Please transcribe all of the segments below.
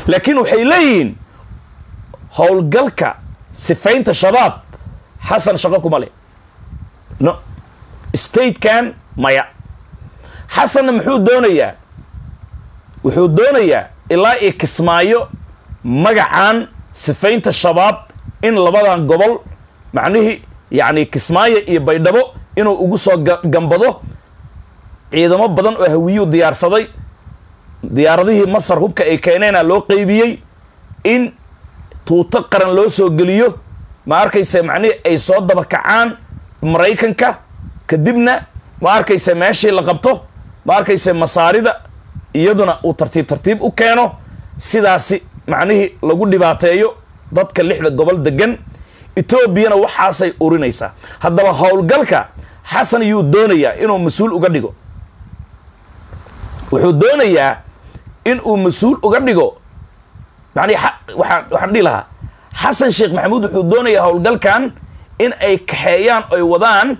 laakiin waxay leeyihiin howlgalka sifaynta shabaab xasan shaqo kuma leh no statekan maya xasanna muxuu doonayaa wuxuu doonayaa ilaa io kismaayo magacan sifaynta shabaab in labadan gobol macnihii yacni kismaayo iyo baydhabo inuu ugu soo gambado ciidamo badan oo hawiyuu diyaarsaday diyaaradihii masar hubka ay keeneena loo qeybiyey in tuuto qaran loo soo geliyo ma arkaysa macnihii ay soo dabakacaan maraykanka kadibna ma arkaysa meeshii la qabto ma arkaysa masaarida iyaduna uu tartiib tartiib u keeno sidaasi macnihii lagu dhibaateeyo dadka lixda gobol degan etoobiyana waxaasay urinaysaa haddaba howlgalka xasan yuu doonayaa inuu mas-uul uga dhigo wuxuu doonayaa in uu mas-uul uga dhigo mani waxaan waxaan dhihi lahaa xasan sheekh maxamuud wuxuu doonayaa howlgalkan in ay kaxeeyaan oy wadaan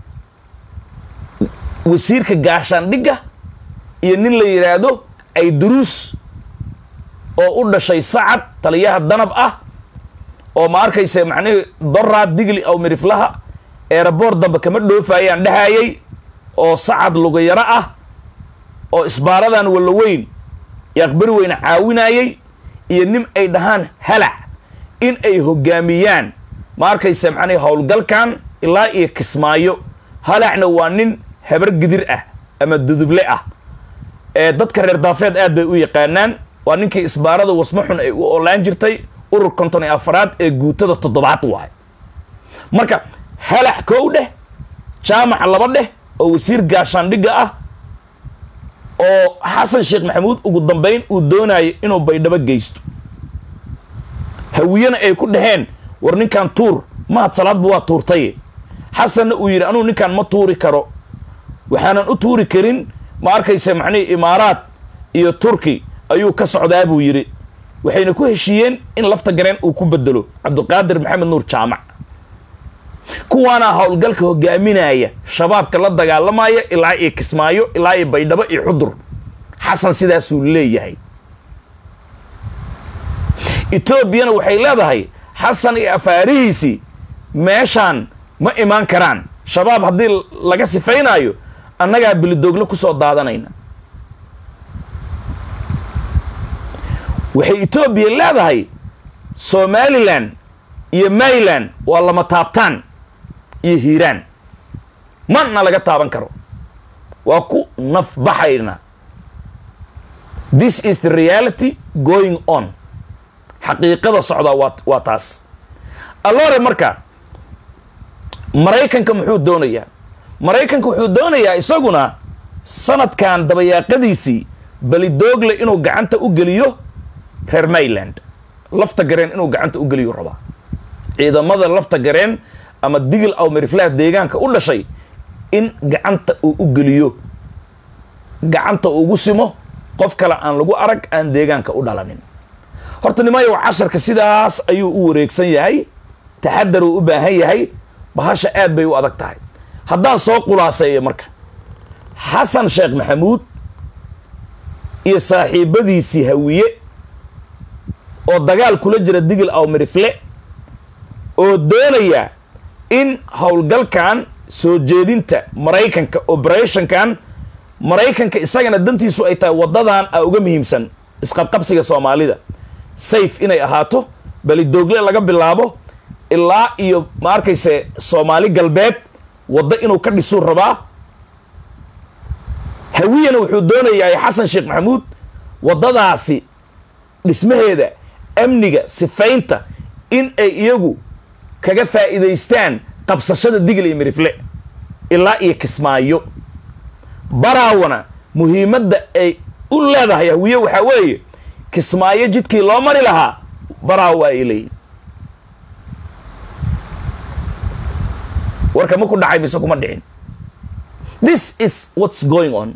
wasiirka gaashaandhigga iyo nin la yidhaahdo ay duruus oo u dhashay sacad taliyaha danab ah oo ma arkaysa macnihii doraad digli aw miriflaha eeraboor dambe kama dhoofaayaan dhahayay oo sacad lugayaro ah oo isbaaradan wallaweyn iyo aqbari weyne caawinayay iyo nin ay dhahaan halac in ay hogaamiyaan ma arkaysa macnihi howlgalkan ilaa iyo kismaayo halacna waa nin habar gidir ah ama duduble ah ee dadka reer daafeed aad bay u yaqaanaan waa ninkii isbaarada wasmaxun ay u oolaan jirtay urur konton iyo afaraad ee guutada toddobaad waay marka halac kow dheh jaamac laba dheh oo wasiir gaashaandhigga ah oo xasan sheekh maxamuud ugu dambayn uu doonayo inuu baydhabo geysto hawiyena ay ku dhaheen war ninkan tuur mahad salaadba waa tuurtaye xasanna uu yidhi anugu ninkaan ma tuuri karo waxaanan u tuuri karin ma arkaysa macnihii imaaraad iyo turki ayuu ka socdaa buu yidhi waxayna ku heshiiyeen in lafta gareen uu ku bedelo cabdiqaadir maxamed nuur jaamac kuwaana howlgalka hogaaminaya shabaabka la dagaalamaya ilaa iyo kismaayo ilaa iyo baydhabo iyo xudur xasan sidaasuu leeyahay etoobiyana waxay leedahay xasan iyo afaarihiisii meeshaan ma imaan karaan shabaab haddii laga sifaynaayo annagaa bilidoogle ku soo daadanayna waxay etoobiya leedahay somalilan iyo mayland waa lama taabtaan iyo hiiraan mana laga taaban karo waa ku nafbaxayna this is the reality going on xaqiiqada socdaa waa waa taas allore marka maraykanka muxuu doonayaa maraykanka wuxuu doonayaa isaguna sanadkan dabayaaqadiisii belidoogle inuu gacanta u geliyo reer mayland lafta gareen inuu gacanta u geliyo rabaa ciidamada lafta gareen ama digil aw meriflaha deegaanka u dhashay in gacanta uu u geliyo gacanta ugu simo qof kale aan lagu arag aan deegaanka u dhalanin horta nimayo casharka sidaas ayuu u wareegsan yahay taxadar uu u baahan yahay bahasha aad bay u adag tahay haddaan soo khulaaseeyo marka xasan sheekh maxamuud iyo saaxiibadiisii hawiye oo dagaal kula jira digil aw mirifle oo doonaya in howlgalkan soo jeedinta maraykanka operationkan maraykanka isagana dantiisu ay tahay waddadan a uga muhiimsan isqabqabsiga soomaalida sayf inay ahaato belidoogle laga bilaabo ilaa iyo ma arkayse soomaali galbeed waddo inuu ka dhisuu rabaa hawiyana wuxuu doonayaa xasan sheekh maxamuud waddadaasi dhismaheeda amniga sifaynta in ay iyagu kaga faa'iidaystaan qabsashada digil iyo mirifle ilaa iyo kismaayo baraawana muhiimadda ay u leedahay hawiye waxaa weeye kismaayo jidkii loo mari lahaa baraawa ay leeyihin warka ma ku dhacay mise kuma dhicin this is what's going on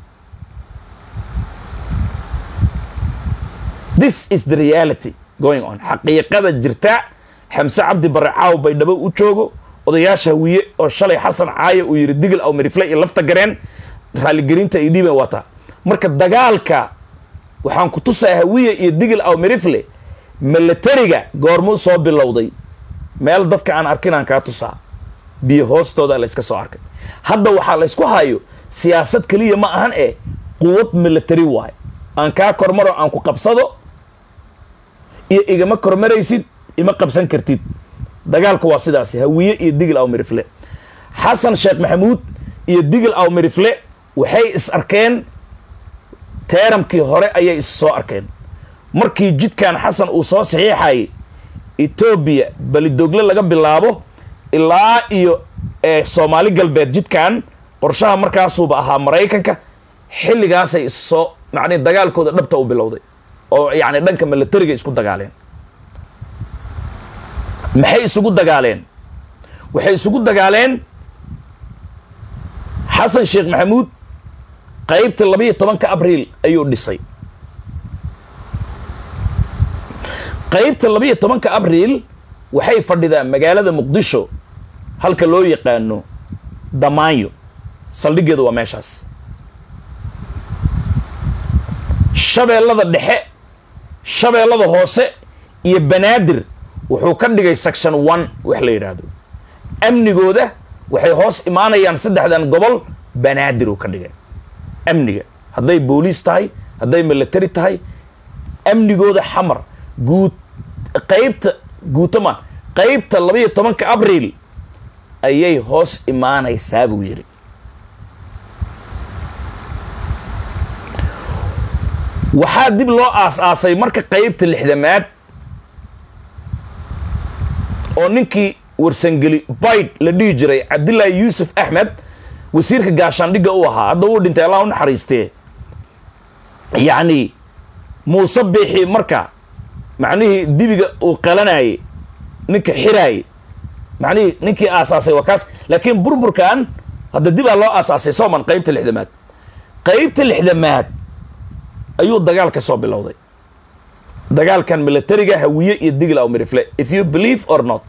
this is the reality going on xaqiiqada jirta xamse cabdi bare caaw baydhabo u joogo odayaasha hawiye oo shalay xasan caayo uu yidhi digil aw mirifle iyo lafta gareen raaligelinta ay dhiiban wataa marka dagaalka waxaan ku tusaa hawiya iyo digil aw mirifle milatariga goormuu soo bilowday meel dadka aan arkin aan kaa tusaa biyo hoostooda la yska soo arkay hadda waxaa la ysku hayo siyaasad keliya ma ahan ee quwad milatari waayo aan kaa kormaro aan ku qabsado iyo igama kormaraysid ima qabsan kartid dagaalka waa sidaasi hawiye iyo digil aw mirifle xasan sheekh maxamuud iyo digil aw mirifle waxay is arkeen teeramkii hore ayay is soo arkeen markii jidkan xasan uu soo saxiixayay etoobiya belidogle laga bilaabo ilaa iyo soomaali galbeed jidkan qorshaha markaasuuba ahaa maraykanka xilligaasay is soo macnii dagaalkooda dhabta u bilowday oo yacni dhanka milatariga isku dagaaleen maxay isugu dagaaleen waxay isugu dagaaleen xasan sheekh maxamuud qaybta labayo tobanka abriil ayuu dhisay qaybta labayo tobanka abriil waxay fadhidaa magaalada muqdisho halka loo yaqaano damaanyo saldhiggeedu waa meeshaas shabeellada dhexe shabeellada hoose iyo banaadir wuxuu ka dhigay section one wax la yidhaahdo amnigooda waxay hoos imaanayaan saddexdan gobol banaadir uu ka dhigay amniga hadday booliis tahay hadday milatari tahay amnigooda xamar guud qaybta guutamaan qaybta labayo tobanka abriil ayay hoos imaanaysaa buu yidhi waxaa dib loo aas-aasay marka qaybta lixdamaad oo ninkii warsangeli bayd la dhihi jiray cabdillaahi yuusuf axmed wasiirka gaashaandhigga u ahaa hadda wuu dhintay allah u naxariistee yacni muuse biixi marka macnihii dibiga uu qalanayay ninka xiraayay macnihii ninkii aasaasay waa kaas laakiin burburkan hadda dibaa loo aasaasay sooman qaybta lixdamaad qaybta lixdamaad ayuu dagaal ka soo bilowday dagaalkan milatariga hawiye iyo digl aw mirifle if you believe or not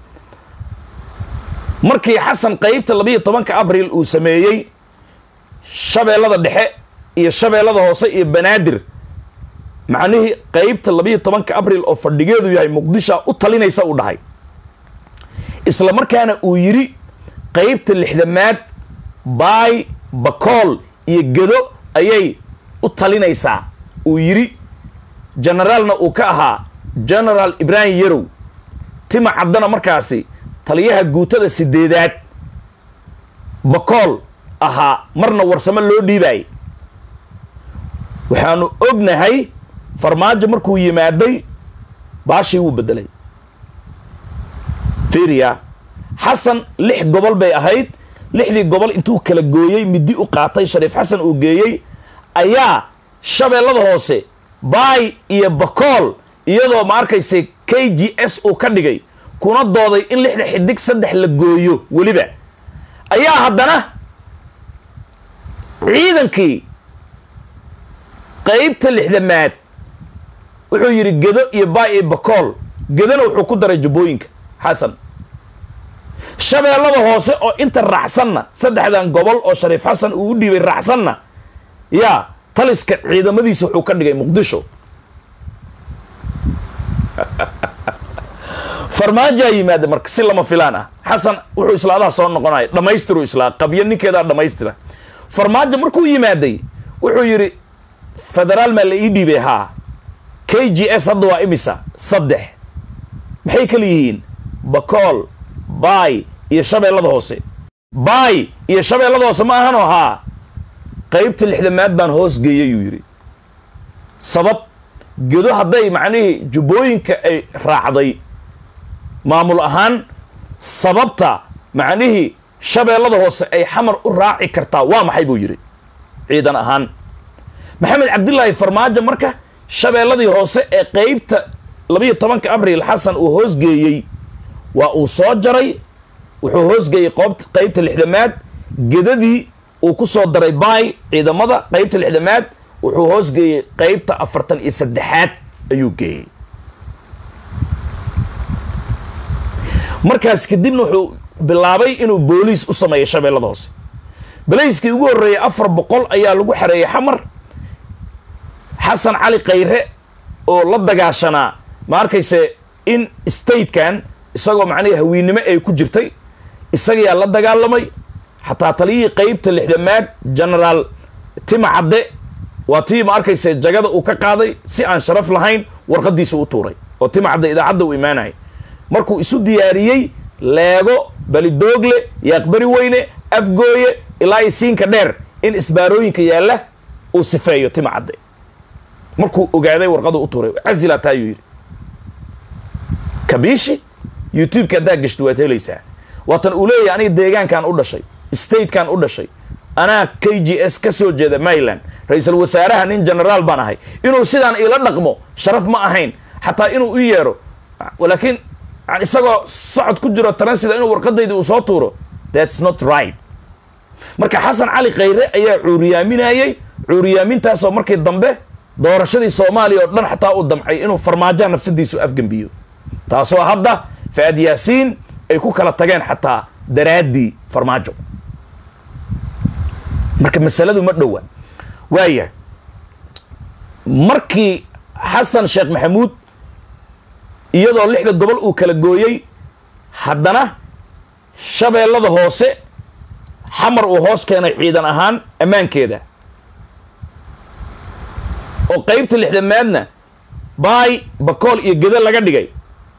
markii xasan qaybta labayo tobanka abriil uu sameeyey shabeellada dhexe iyo shabeellada hoose iyo banaadir macnihii qaybta labayo tobanka abriil oo fadhigeedu yahay muqdisha u talinaysa uu dhahay isla markaana uu yidhi qaybta lixdamaad baay bakool iyo gedo ayay u talinaysaa uu yidhi generaalna uu ka ahaa generaal ibraahim yarow tima caddana markaasi taliyaha guutada sideedaad bakool ahaa marna warsamo loo dhiibaayay waxaanu ognahay farmaajo markuu yimaaday baashii wuu beddelay fiiriya xasan lix gobol bay ahayd lixdii gobol intuu kala gooyey midi u qaatay shariif xasan uu geeyey ayaa shabeellada hoose baay iyo bakool iyadoo ma arkaysa k g s uu ka dhigay kuna dooday in lixda xidig saddex la gooyo weliba ayaa haddana ciidankii qaybta lixdamaad wuxuu yidhi gedo iyo baay iyo bakool gedona wuxuu ku daray jubbooyinka xasan shabeellada hoose oo inta raacsanna saddexdan gobol oo shariif xasan uu u dhiibay raacsanna yaa taliska ciidamadiisa wuxuu ka dhigay muqdisho farmaajaa yimaada marka si lama filaan ah xasan wuxuu islaadaha soo noqonaya dhammaystiru islaa qabyo ninkeedaa dhammaystira farmaajo markuu yimaaday wuxuu yidhi federaal maa la ii dhiibay haa k g s hadda waa imisa saddex maxay kala yihiin bakool baay iyo shabeellada hoose baay iyo shabeellada hoose ma ahanoo haa qaybta lixdamaad baan hoos geeyay yuu yidhi sabab gedo hadday macnihii jubbooyinka ay raacday maamul ahaan sababta macnihii shabeellada hoose ay xamar u raaci kartaa waa maxay buu yidhi ciidan ahaan maxamed cabdilaahi farmaajo marka shabeelladii hoose ee qeybta labayo tobanka abriil xasan uu hoosgeeyey waa uu soo jaray wuxuu hoosgeeyey qoobt qeybta lixdamaad gedadii uu ku soo daray baay ciidamada qeybta lixdamaad wuxuu hoosgeeyey qeybta afartan iyo saddexaad ayuu geeyey markaas kadibna wuxuu bilaabay inuu booliis u sameeyo shabeellada hoose balayskii ugu horreeyay afar boqol ayaa lagu xareeyey xamar xasan cali khayre oo la dagaashanaa ma arkayse in statekan isagoo macnihii hawiinnimo ay ku jirtay isagayaa la dagaalamay xataa taliyihii qeybta lixdamaad genaraal tima cadde waa tii ma arkayse jagada uu ka qaaday si aan sharaf lahayn warqadiisa u tuuray oo tima cadde idaacadda u imaanayay markuu isu diyaariyey leego balidoogle yaaqbari weyne afgooye ilaa isiinka dheer in isbaarooyinka yaalla uu sifeeyo tima cadde markuu ogaaday warqadu u tuuray casila taayuu yidhi kabiishi youtube-ka haddaa gashto waad helaysaa waatan uu leeyahay aniga deegaankan u dhashay statekan u dhashay anaa k g s ka soo jeeda maryland ra-iisul wasaaraha nin genaraal baan ahay inuu sidaan ila dhaqmo sharaf ma ahayn xataa inuu u yeero laakiin isagoo socod ku jiro taransida inuu warqadayda uu soo tuuro thats not right marka xasan cali khayre ayaa cuuriyaaminayey cuuriyaamintaasoo markii dambe doorashadii soomaaliya oo dhan xataa uu damcay inuu farmaajaha nafsadiisu afgembiyo taasoo hadda faad yaasiin ay ku kala tageen xataa daraaddii farmaajo marka masaladu ma dhowa waaya markii xasan sheekh maxamuud iyadoo lixda gobol uu kala gooyey haddana shabeellada hoose xamar uu hoos keenay ciidan ahaan ammaankeeda oo qeybta lixdamaadna baay bakool iyo geda laga dhigay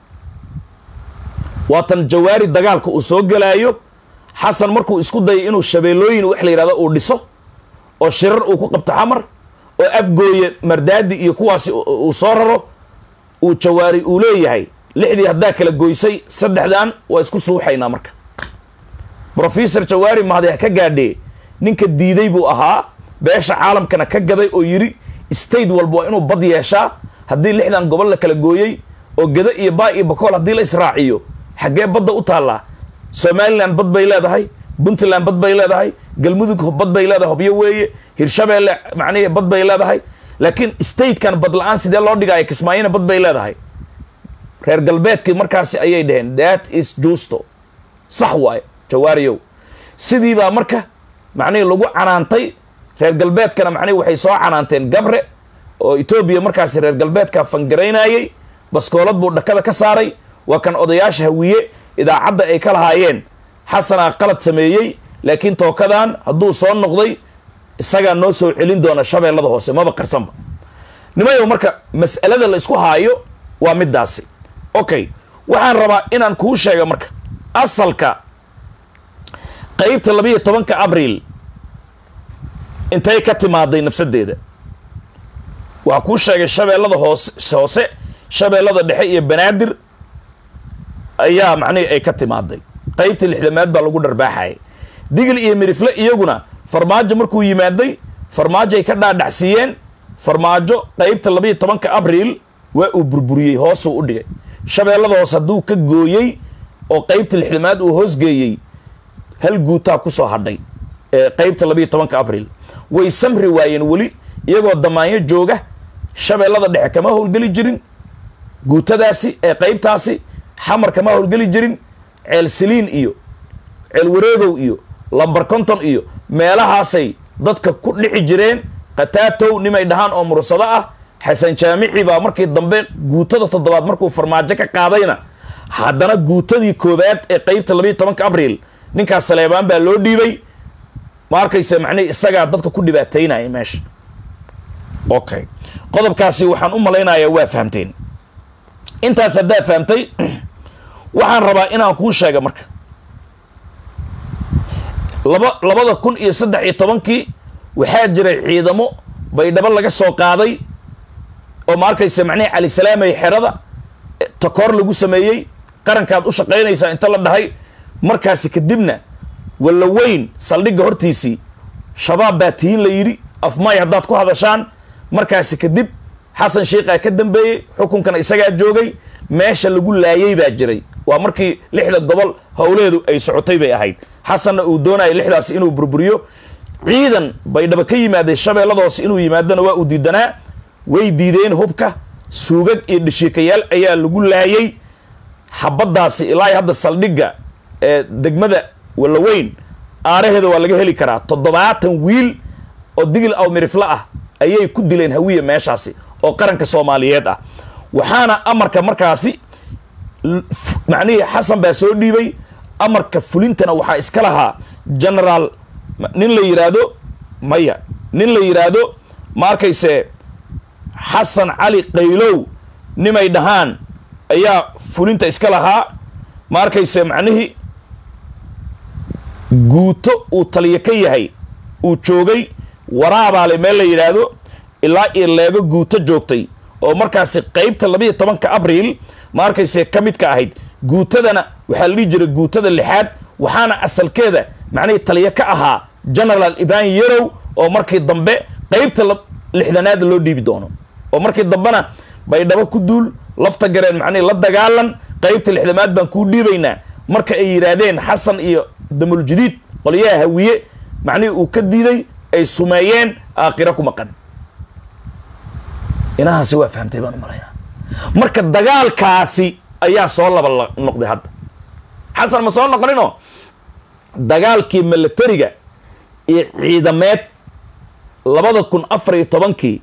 waatan jawaari dagaalka uu soo gelaayo xasan markuu isku dayay inuu shabeellooyin wax la yidhahdo uu dhiso oo shirar uu ku qabto xamar oo afgooye mardaadi iyo kuwaasi uu soo raro uu jawaari uu leeyahay lixdii haddaa kala goysay saddexdan waa isku suuxaynaa marka brofesor jawaari mahadix ka gaadhee ninka diiday buu ahaa beesha caalamkana ka gaday oo yidhi state walba waa inuu bad yeeshaa haddii lixdan gobol la kala gooyey oo geda iyo baa iyo bakool haddii la israaciyo xaggee badda u taallaa somalilan bad bay leedahay puntland bad bay leedahay galmudug bad bay leedahay hobyo weeye hirshabeelle macnihii bad bay leedahay laakiin statekan bad la-aan sidee loo dhigaayo kismaayona bad bay leedahay reer galbeedkii markaasi ayay dhaheen that is justo sax waayo jawaariyow sidii baa marka macnihii lagu canaantay reer galbeedkana macnihi waxay soo canaanteen gabre oo etoobiya markaasi reer galbeedka fangaraynayey baskoolad buu dhakada ka saaray waa kan odayaasha hawiye idaacadda ay ka lahaayeen xasanaa qalad sameeyey laakiin tookadan hadduu soo noqday isagaa noo soo celin doona shabeellada hoose maba qarsanba nimayow marka mas'alada la isku haayo waa middaasi okay waxaan rabaa inaan kuu sheega marka asalka qeybta labiiyo tobanka abriil intay ka timaaday nafsadeeda waa kuu sheegay shabeellada hoose hoose shabeellada dhexe iyo banaadir ayaa macnihii ay ka timaaday qeybta lixdamaad baa lagu dharbaaxayay digil iyo mirifle iyaguna farmaajo markuu yimaaday farmaajoay ka dhaadhacsiiyeen farmaajo qeybta labiiyo tobanka abriil waa uu burburiyey hoosuu u dhigay shabeellada hoose hadduu ka gooyey oo qeybta lixdamaad uu hoosgeeyey hal guutaa ku soo hadhay ee qeybta labiiyo tobanka abriil way samri waayeen weli iyagoo damaanyo jooga shabeellada dhexe kama howlgeli jirin guutadaasi ee qeybtaasi xamar kama howlgeli jirin ceel siliin iyo ceel wareegow iyo lambar konton iyo meelahaasay dadka ku dhici jireen khataatow nimay dhahaan oo mursado ah xasan jaamici baa markii dambe guutada toddobaad markuu farmaajo ka qaadayna haddana guutadii koowaad ee qeybta labiiyo tobanka abriil ninkaas saleebaan baa loo dhiibay ma arkaysa macnihi isagaa dadka ku dhibaataynaya meesha okay qodobkaasi waxaan u malaynayaa waa fahamteen intaas haddaa fahamtay waxaan rabaa inaan kuu sheega marka laba labada kun iyo saddex iyo tobankii waxaa jiray ciidamo baydhabo laga soo qaaday oo ma arkaysa macnihi cali salaamay xerada takoor lagu sameeyey qarankaad u shaqaynaysaa inta la dhahay markaasi kadibna walla weyn saldhigga hortiisii shabaab baa tihiin la yidhi afmay haddaad ku hadashaan markaasi kadib xasan sheikhaa ka dambeeyey xukunkana isagaa joogay meesha lagu laayay baa jiray waa markii lixda gobol howleedu ay socotay bay ahayd xasanna uu doonaya lixdaasi inuu burburiyo ciidan baydhaba ka yimaaday shabeellada hoose inuu yimaadona waa uu diidanaa way diideen hubka suugag iyo dhashiikayaal ayaa lagu laayay xabaddaasi ilaa hadda saldhigga ee degmada wallaweyn aaraheeda waa laga heli karaa toddobaatan wiil oo digil aw mirifle ah ayay ku dileen hawiya meeshaasi oo qaranka soomaaliyeed ah waxaana amarka markaasi macnihii xasan baa soo dhiibay amarka fulintana waxaa iska lahaa generaal nin la yidhaahdo maya nin la yidhaahdo ma arkayse xasan cali qaylow nimay dhahaan ayaa fulinta iska lahaa ma arkayse macnihii guuto uu taliyo ka yahay uu joogay waraabaale meel la yidhaahdo ilaa iyo leego guuto joogtay oo markaasi qeybta labayo tobanka abriil ma arkayse ka mid ka ahayd guutadana waxaa la dhihi jiray guutada lixaad waxaana asalkeeda macnihii taliyo ka ahaa generaal ibrahim yarow oo markii dambe qeybta lixdanaada loo dhiibi doono oo markii dambena baydhabo ku duul lafta gareen macnihii la dagaalan qeybta lixdamaad baan kuu dhiibaynaa marka ay yidhaahdeen xasan iyo damuljadiid qolyaha hawiye macnihii uu ka diiday ay sumeeyeen aakhiro ku maqan inahaasi waa fahamtay baan u malaynaa marka dagaalkaasi ayaa soo laba noqday hadda xasan ma soo noqoninoo dagaalkii milatariga iyo ciidameed labada kun afar iyo tobankii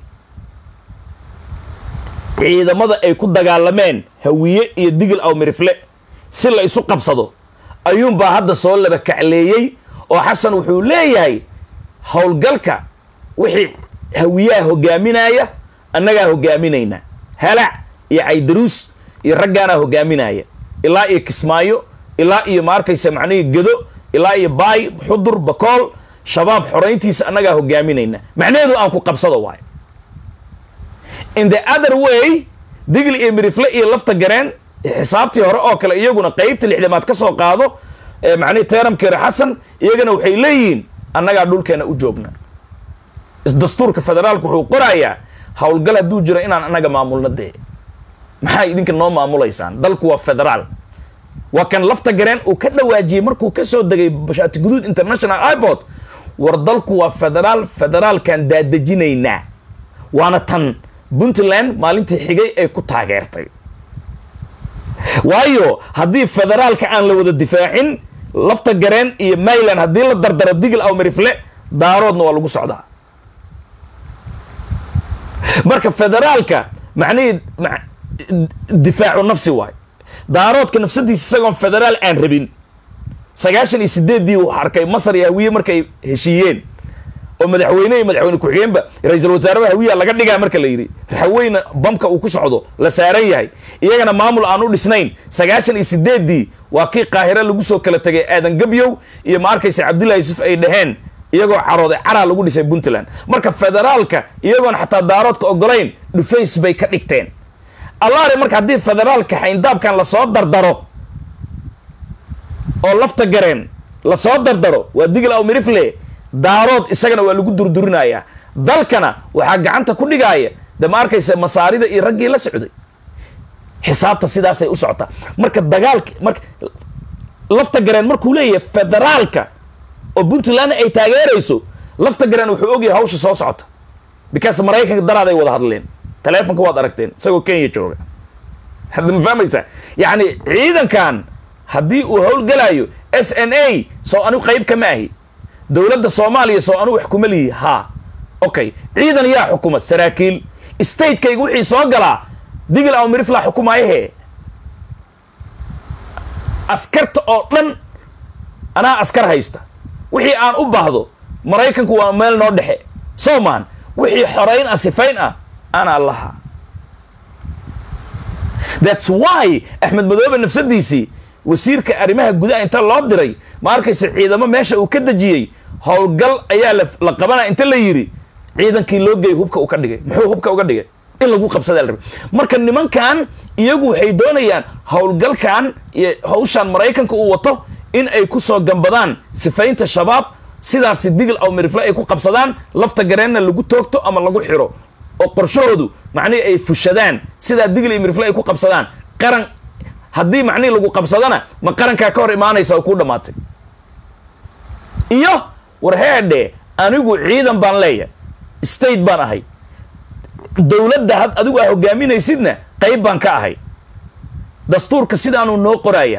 ciidamada ay ku dagaalameen hawiye iyo digil aw mirifle si la isu qabsado ayuunbaa hadda soo laba kacleeyey oo xasan wuxuu leeyahay howlgalka wixii hawiyaha hogaaminaya annagaa hogaaminayna halac iyo caydaruus iyo raggaanaa hogaaminaya ilaa iyo kismaayo ilaa iyo ma arkaysa macnihii gedo ilaa iyo baay xudur bakool shabaab xorayntiisa annagaa hogaaminayna macnaheedu aan ku qabsado waayo in the other way digl iyo mirifle iyo lafta gareen xisaabtii hore oo kale iyaguna qeybta lixdamaad ka soo qaado macnihi teeramkeere xasan iyagana waxay leeyihiin annagaa dhulkeena u joogna dastuurka federaalku wuxuu qorayaa howlgal hadduu jiro inaan annaga maamulna dee maxaa idinka noo maamulaysaan dalku waa federaal waa kan lafta gareen uu ka dhawaajiyey markuu ka soo degay bashaati guduud international airport war dalku waa federaal federaalkan daadejinaynaa waana tan puntland maalintii xigay ay ku taageertay waayo haddii federaalka aan la wada difaacin lafta gareen iyo mayland haddii la dardaro digil aw mirifle daaroodna waa lagu socdaa marka federaalka macnihii difaacu nafsi waay daaroodka nafsadiisa isagoon federaal aan rabin sagaashan iyo sideeddii uu arkay masar iyo hawiye markay heshiiyeen oo madaxweyne iyo madaxweyne ku-xigeenba ra-iisul wasaarada hawiya laga dhigaa marka la yidhi raxaweyna bamka uu ku socdo la saaran yahay iyagana maamul aan u dhisnayn sagaashan iyo sideeddii waa kii qaahire lagu soo kala tegay aadan gabyow iyo ma arkaysa cabdullahi yusuf ay dhaheen iyagoo carooday caraa lagu dhisay puntland marka federaalka iyagoon xataa daaroodka ogolayn dhufays bay ka dhigteen allaare marka haddii federaalka xayndaabkan lasoo dardaro oo lafta gareen lasoo dardaro waa digil aw mirifle daarood isagana waa lagu durdurinayaa dalkana waxaa gacanta ku dhigaaya de ma arkaysa masaarida iyo raggii la socday xisaabta sidaasay u socotaa marka dagaalka marka lafta gareen markuu leeyahay federaalka oo puntland ay taageerayso lafta gareen wuxuu ogyahay hawsha soo socota because maraykanka daraaday wada hadleen taleefonka waad aragteen isagoo kenya jooga hadda ma fahmaysaa yacni ciidankan haddii uu howlgalayo s n a soo anigu qayb kama ahi dowladda soomaaliya soo anigu wax kuma lihi ha okay ciidan yaa xukuma saraakiil statekayga wixii soo galaa digil aw mirifla xukumaayahe askarta oo dhan anaa askar haysta wixii aan u baahdo maraykanku waa meel noo dhexe soomaan wixii xorayn ah sifayn ah anaa laha thats why axmed madoobe nafsadiisii wasiirka arrimaha gudaha inta loo diray ma arkaysa ciidamo meesha uu ka dejiyey howlgal ayaa la qabanaya inta la yidhi ciidankii loo geeyay hubka uu ka dhigay muxuu hubka uga dhigay in lagu qabsadaa la rabay marka nimankan iyagu waxay doonayaan howlgalkan iyo hawshan maraykanka uu wato in ay ku soo gambadaan sifaynta shabaab sidaasi digil aw mirifle ay ku qabsadaan lafta gareenna lagu toogto ama lagu xiro oo qorshahoodu macnihii ay fushadaan sidaa digil iyo mirifle ay ku qabsadaan qaran haddii macnihii lagu qabsadana ma qarankaa ka hor imaanaysa oo kuu dhammaatay iyo war heedhe anigu ciidan baan leeyahay state baan ahay dowladda had adigu aa hogaaminaysidna qayb baan ka ahay dastuurka sidaanuu noo qorayaa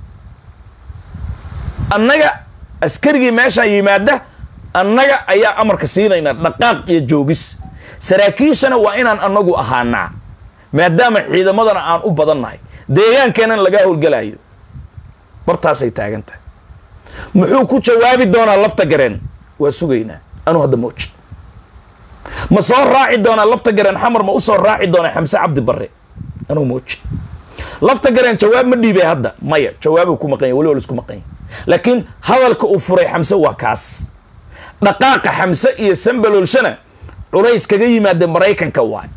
annaga askarigii meeshaan yimaada annaga ayaa amarka siinaynaa dhaqaaq iyo joogis saraakiishana waa inaan anagu ahaanaa maadaama ciidamadana aan u badannahay deegaankeenana laga howlgalayo bartaasay taagan tahay muxuu ku jawaabi doonaa lafta gareen waa sugaynaa anuu hadda mooji ma soo raaci doonaa lafta gareen xamar ma usoo raaci doonaa xamse cabdi barre anuu mooji lafta gareen jawaab ma dhiibay hadda maya jawaabuu ku maqanya waliba laisku maqanya laakiin hadalka uu furay xamse waa kaas dhaqaaqa xamse iyo sambaloolshana culays kaga yimaada maraykanka waay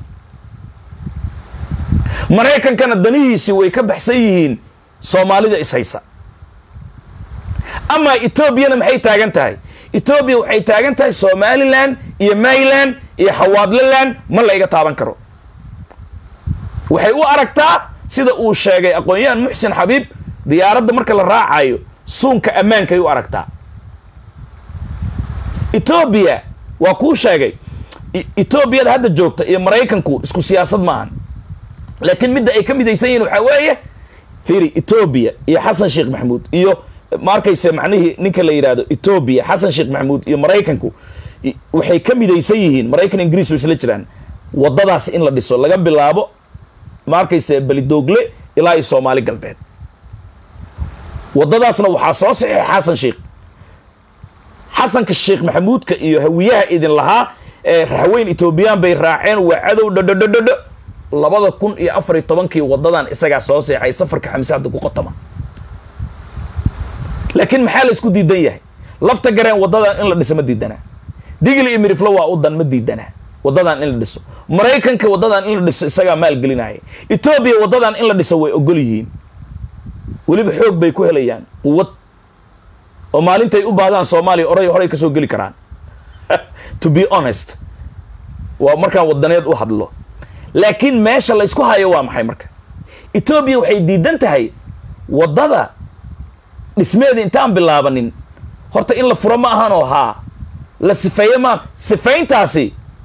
maraykankana danihiisii way ka baxsan yihiin soomaalida ishaysa amaa etoobiyana maxay taagan tahay etoobiya waxay taagan tahay somalilan iyo mayland iyo xawaadlaland ma la iga taaban karo waxay u aragtaa sida uu sheegay aqoon-yahan muxsin xabiib diyaaradda marka la raacayo suunka ammaankay u aragtaa etoobiya waa kuu sheegay etoobiyada hadda joogta iyo maraykanku isku siyaasad maahan laakiin midda ay ka midaysan yihin waxaa weeye fiiri etoobiya iyo xasan sheekh maxamuud iyo ma arkayse macnihii ninka la yidhaahdo etoobiya xasan sheekh maxamuud iyo maraykanku waxay ka midaysan yihiin maraykan ingiriis way isla jiraan waddadaas in la dhiso laga bilaabo ma arkayse belidoogle ilaa iyo soomaali galbeed waddadaasna waxaa soo saxiixay xasan sheekh xasanka sheekh maxamuudka iyo hawiyaha idin lahaa ee raxweyn etoobiyaan bay raaceen waa cadow dhodhodhodhodho labada kun iyo afar iyo tobankii waddadan isagaa soo seexay safarka xamse hadda ku qotoma laakiin maxaa la isku diidan yahay lafta gareen waddadan in la dhiso ma diidanaa digli iyo miriflo waa u dan ma diidanaa waddadan in la dhiso maraykanka waddadan in la dhiso isagaa maalgelinaya etoobiya waddadan in la dhiso way ogol yihiin weliba xoog bay ku helayaan quwad oo maalintay u baahdaan soomaaliya oray horay ka soo geli karaan to be honest waa markaan wadaneed u hadlo laakiin meesha la ysku hayo waa maxay marka etoobiya waxay diidan tahay waddada dhismeeda intaan bilaabanin horta in la furo ma ahan oo haa la sifeeye maan sifayntaasi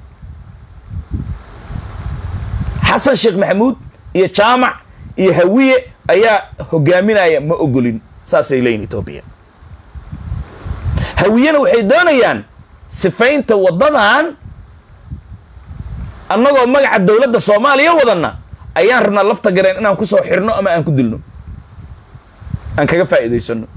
xasan sheekh maxamuud iyo jaamac iyo hawiye ayaa hogaaminaya ma ogolin saasay leeyihin etoobiya hawiyena waxay doonayaan sifaynta waddadan annagoo magaca dowladda soomaaliya wadanna ayaan rabnaa lafta gareen inaan kusoo xirno ama aan ku dilno aan kaga faa'iidaysano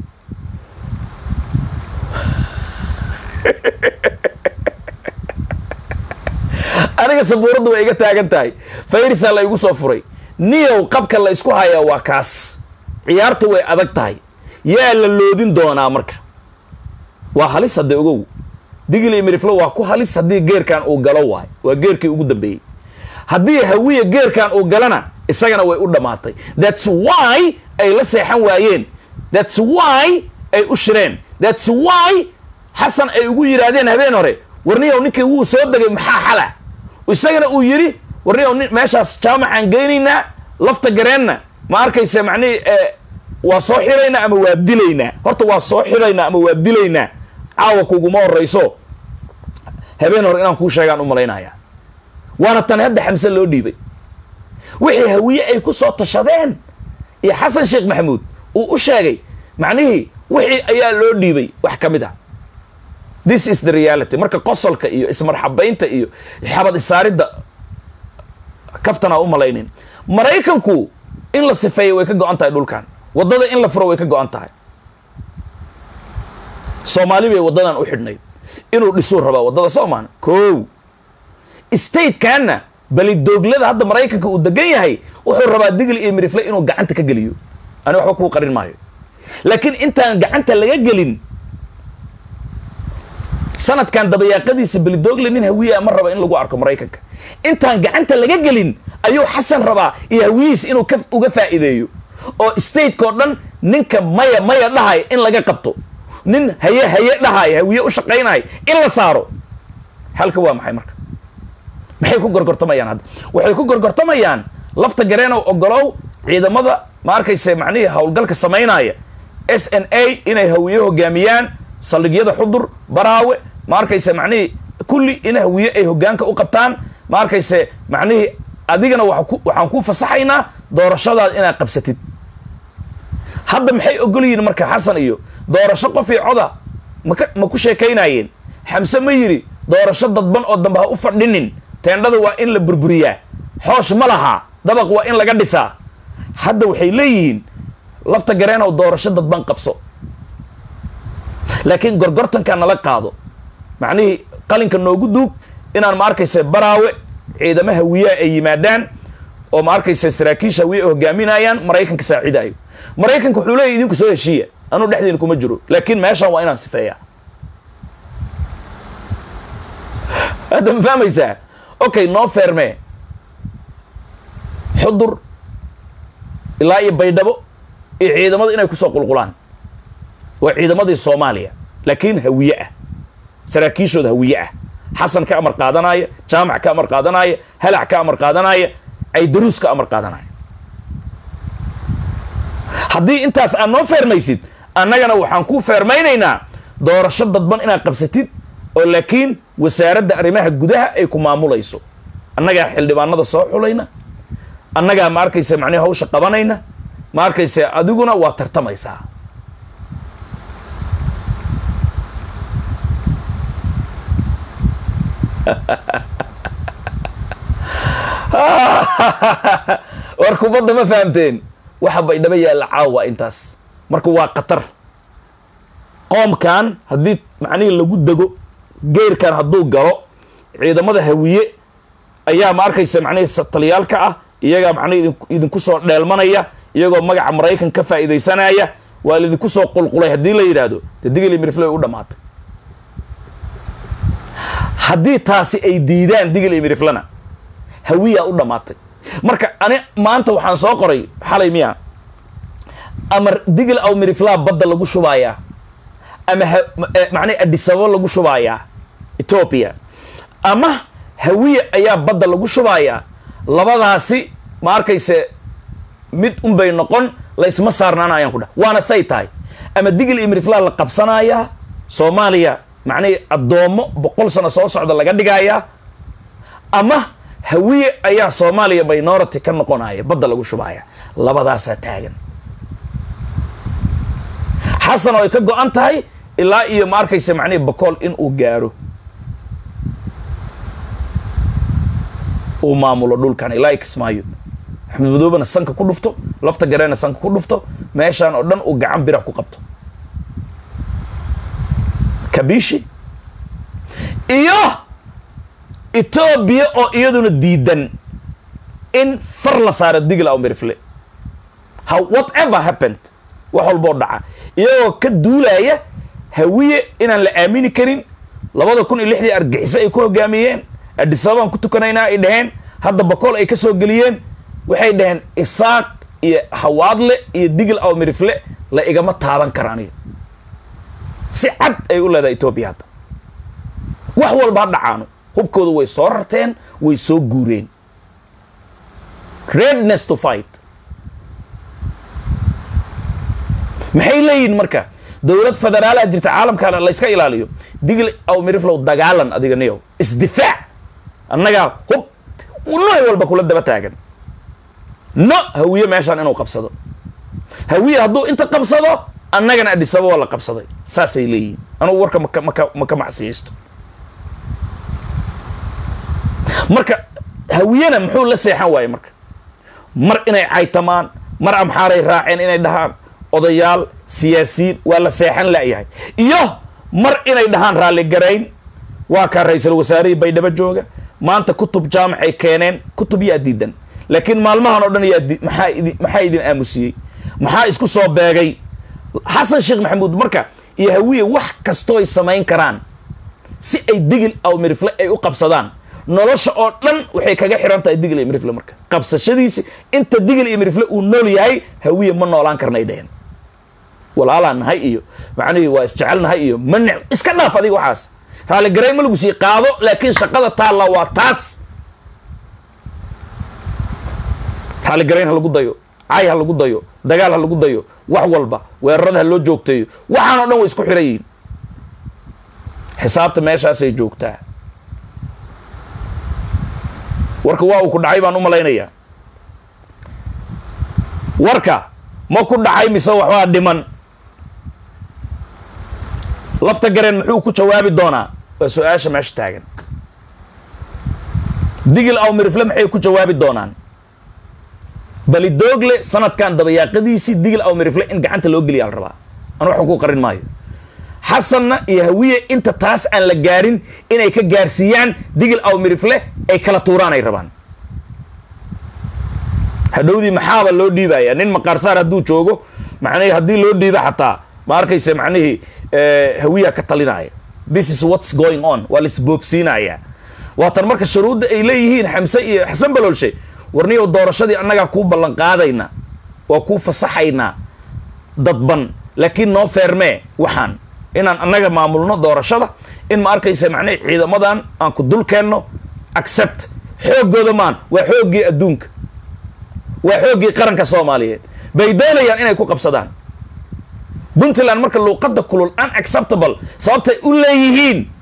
aniga sabuuraddu way iga taagan tahay fayrisaa la igu soo furay niyow qabka la isku hayaa waa kaas ciyaartu way adag tahay yaa la loodin doonaa marka waa halis hadda ogow digli miriflo waa ku halis haddii geerkan uu galo waay waa geerkii ugu dambeeyey haddii hawiya geerkan uu galana isagana way u dhammaatay thats why ay la seexan waayeen thats why ay u shireen thats why xasan ay ugu yidhaahdeen habeen hore warniyow ninkii wuu soo degay maxaa xala isagana uu yidhi warniyow nin meeshaas jaamacaan geynaynaa lafta gareenna ma arkayse macnihii waa soo xiraynaa ama waa dilaynaa horta waa soo xiraynaa ama waa dilaynaa caawa kuguma horayso habeen hore inaan kuu sheegaan u malaynaya waana tan hadda xamse loo dhiibay wixii hawiye ay ku soo tashadeen iyo xasan sheekh maxamuud uu u sheegay macnihii wixii ayaa loo dhiibay wax ka mid a this is the reality marka qosolka iyo ismarxabaynta iyo xabad isaaridda kaftanaa u malaynin maraykanku in la sifeeya way ka go-an tahay dhulkan waddada in la furo way ka go-an tahay soomaali bay waddadan u xidhnayd inuu dhisuu rabaa waddada soomaan kow statekanna balidooglada hadda maraykanka uu degan yahay wuxuu rabaa digli iyo mirifle inuu gacanta ka geliyo ani waxba kuu qarin maayo laakiin intaan gacanta laga gelin sanadkan dabayaaqadiisa belidoogle nin hawiyaa ma raba in lagu arko maraykanka intaan gacanta laga gelin ayuu xasan rabaa iyo hawiyihiis inuu ka uga faa'iideeyo oo stateko dhan ninka maya maya dhahay in laga qabto nin haye haye dhahay hawiye u shaqaynahay in la saaro halka waa maxay marka maxay ku gorgortamayaan hadda waxay ku gorgortamayaan lafta gareenow ogolow ciidamada ma arkayse macnihii howlgalka samaynaya s n a inay hawiye hogaamiyaan saldhigyada xudur baraawe ma arkayse macnihii kulli in hawiye ay hogaanka u qabtaan ma arkayse macnihii adigana waxaan ku fasaxaynaa doorashadaad inaad qabsatid hadda maxay ogol yihiin marka xasan iyo doorasho qofii coda maka ma ku sheekaynayeen xamse ma yidhi doorasho dadban oo dambe ha u fadhinin teendhada waa in la burburiyaa xoosh ma lahaa dabaq waa in laga dhisaa hadda waxay leeyihiin lafta gareenow doorasho dadban qabso laakiin gorgortanka nala qaado macnihii qalinka noogu duug inaan ma arkaysa baraawe ciidamo hawiyaa ay yimaadaan oo ma arkaysa saraakiisha hawiye ay hogaaminayaan maraykanka saacidaayo maraykanka wuxuu leeyahy idinku soo heshiiya anuu dhexdiina kuma jiro laakiin meeshaan waa inaan sifeeyaa hadda ma fahmaysaa okay noo feermee xudur ilaa iyo baydhabo iyo ciidamada inay kusoo qulqulaan waa ciidamadii soomaaliya laakiin hawiye ah saraakiishooda hawiye ah xasan ka amar qaadanaya jaamac ka amar qaadanaya halac ka amar qaadanaya caydaruus ka amar qaadanaya haddii intaas aad noo feermaysid annagana waxaan kuu feermaynaynaa doorasho dadban inaad qabsatid oo laakiin wasaaradda arrimaha gudaha ay ku maamulayso annagaa xildhibaanada soo xulayna annagaa ma arkaysa macnihi hawsha qabanayna ma arkaysa adiguna waa tartamaysaa war kubadda ma fahamteen waxa baydhabo yaalla caawa intaas marka waa khatar qoomkan haddii macnihii lagu dego geerkan hadduu galo ciidamada hawiye ayaa ma arkaysa macnihii taliyaalka ah iyagaa macnihi idinku soo dheelmanaya iyagoo magaca maraykan ka faa'iidaysanaya waa laidinku soo qulqulay haddii la yidhaahdo dee digili mirifle way u dhammaatay haddii taasi ay diidaan digil iyo miriflana hawiyaa u dhammaatay marka ani maanta waxaan soo qoray xalay miya amar digil aw miriflaa badda lagu shubayaa ama macnaa adisababa lagu shubayaa etoobiya ama hawiya ayaa badda lagu shubayaa labadaasi ma arkayse mid unbay noqon la isma saarnaana ayaan ku dhaha waana say tahay ama digil iyo miriflaa la qabsanayaa soomaaliya macnihii addoommo boqol sano soo socda laga dhigayaa ama hawiye ayaa soomaaliya minority ka noqonaya badda lagu shubaya labadaasaa taagan xasan oo ay ka go-an tahay ilaa iyo ma arkaysa macnihii bokool in uu gaaro uu maamulo dhulkan ilaa i kismaayo axmed madoobena sanka ku dhufto lafta gareena sanka ku dhufto meeshaan oo dhan uu gacan bira ku qabto kabishi iyo etoobiya oo iyaduna diidan in far la saaro digl aw mirifle how whatever happened wax walboo dhaca iyagoo ka duulaya hawiye inaan la aamini karin labada kun iyo lixdii argixiso ay ku hogaamiyeen adisababaan ku tukanaynaa ay dhaheen hadda bakool ay ka soo geliyeen waxay dhaheen isaaq iyo hawaadle iyo digl aw mirifle la igama taaban kara aniga si cad ay u leedahay etoobiya hadda wax walba ha dhacaano hubkooda way soo rarteen way soo guureen redness to fight maxay leeyihin marka dowlad federaalaha jirta caalamka la yska ilaaliyo digl aw miriflow dagaalan adiga niyow isdifaac annagaa hub nooc walba kula daba taagan no hawiye meeshaan inuu qabsado hawiye hadduu inta qabsado annagana adhisaba waa la qabsaday saasay leeyihin anugu warka maka maka maka macsiyaysto marka hawiyena muxuu la seexan waaye marka mar inay caytamaan mar amxaaray raaceen inay dhahaan odayaal siyaasiyiin waa la seexan la'yahay iyo mar inay dhahaan raalligarayn waa kaa ra-iisul wasaarihii baydhabo jooga maanta kutub jaamacay keeneen kutub yaa diidan laakiin maalmahan oo dhan yaa maxaa idi maxaa idin aamusiyey maxaa isku soo beegay xasan sheekh maxamuud marka iyo hawiye wax kastoo ay samayn karaan si ay digil aw mirifle ay u qabsadaan nolosha oo dhan waxay kaga xiran tahay digil iyo mirifle marka qabsashadiisi inta digil iyo mirifle uu nool yahay hawiye ma noolaan karnay dheheen walaalaan nahay iyo macnihii waa isjecel nahay iyo ma ne iska dhaaf adiga waxaas raalligarayn ma lagu sii qaado laakiin shaqada taalla waa taas raalligarayn ha lagu dayo cay ha lagu dayo dagaal ha lagu dayo wax walba weerarada ha loo joogteeyo waxaan o dhan way isku xiran yihiin xisaabta meeshaasay joogtaa warka waa uu ku dhacay baan u malaynayaa warka ma ku dhacay mise waxbaa dhiman lafta gareen muxuu ku jawaabi doonaa waa su-aasha meesha taagan digil aw mirifle maxay ku jawaabi doonaan balidoogle sanadkan dabayaaqadiisii digil aw mirifle in gacanta loo geliya la rabaa anu waxba ku qarin maayo xasanna iyo hawiye inta taas aan la gaarin inay ka gaarsiiyaan digil aw mirifle ay kala tuuraan ay rabaan hadhowdii maxaaba loo dhiibaya nin maqaarsaar hadduu joogo macnihii haddii loo dhiibo xataa ma arkaysa macnihii hawiya ka talinaya this is what's going on waa laisboobsiinaya waatan marka shuruudda ay leeyihiin xamse iyo xasan baloolshe warniyow doorashadii annagaa kuu ballan qaadayna waa kuu fasaxaynaa dadban laakiin noo feermee waxaan inaan annaga maamulno doorashada in ma arkaysa macnihi ciidamadan aan ku dul keenno accept xooggooda maan waa xooggii adduunka waa xooggii qaranka soomaaliyeed bay doonayaan inay ku qabsadaan puntland marka luuqadda kulul unacceptable sababtay u leeyihiin